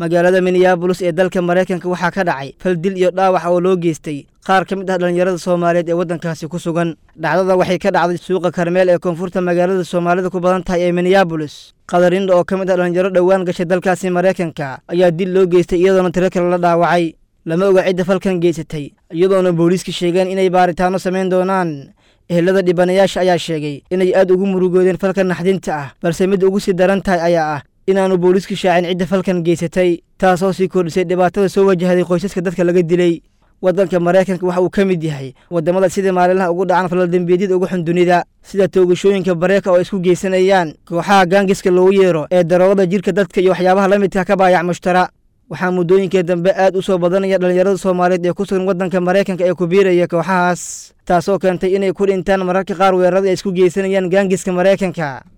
magaalada minneabolis ee dalka maraykanka waxaa ka dhacay fal dil iyo dhaawac oo loo geystay qaar ka mid ah dhallinyarada soomaaliyeed ee waddankaasi ku sugan dhacdada waxay ka dhacday suuqa karmeel ee koonfurta magaalada soomaalida ku badan tahay ee minneabolis qadarinda oo ka mid ah dhallinyaro dhowaan gashay dalkaasi maraykanka ayaa dil loo geystay iyadoona tiro kale la dhaawacay lama oga cidda falkan geysatay iyadoona booliiska sheegeen inay baaritaano samayn doonaan ehelada dhibanayaasha ayaa sheegay inay aad ugu murugoodeen falkan naxdinta ah balse mid ugu sii daran tahay ayaa ah inaanu booliisku shaacin cidda falkan geysatay taasoo sii kordhisay dhibaatada soo wajahday qoysaska dadka laga dilay waddanka maraykanka waxa uu ka mid yahay waddamada sida maalinlaha ugu dhacan faladembiyeedyada ugu xun dunida sida toogashooyinka bareeka oo isku geysanayaan kooxaha gaangiska loogu yeero ee daroogada jirka dadka iyo waxyaabaha la midka ka baayac mushtara waxaa muddooyinkii dambe aad u soo badanaya dhallinyarada soomaaliyeed ee ku sugan waddanka maraykanka ee ku biiraya kooxahaas taasoo keentay inay ku dhintaan mararka qaar weerarada ay isku geysanayaan gaangiska maraykanka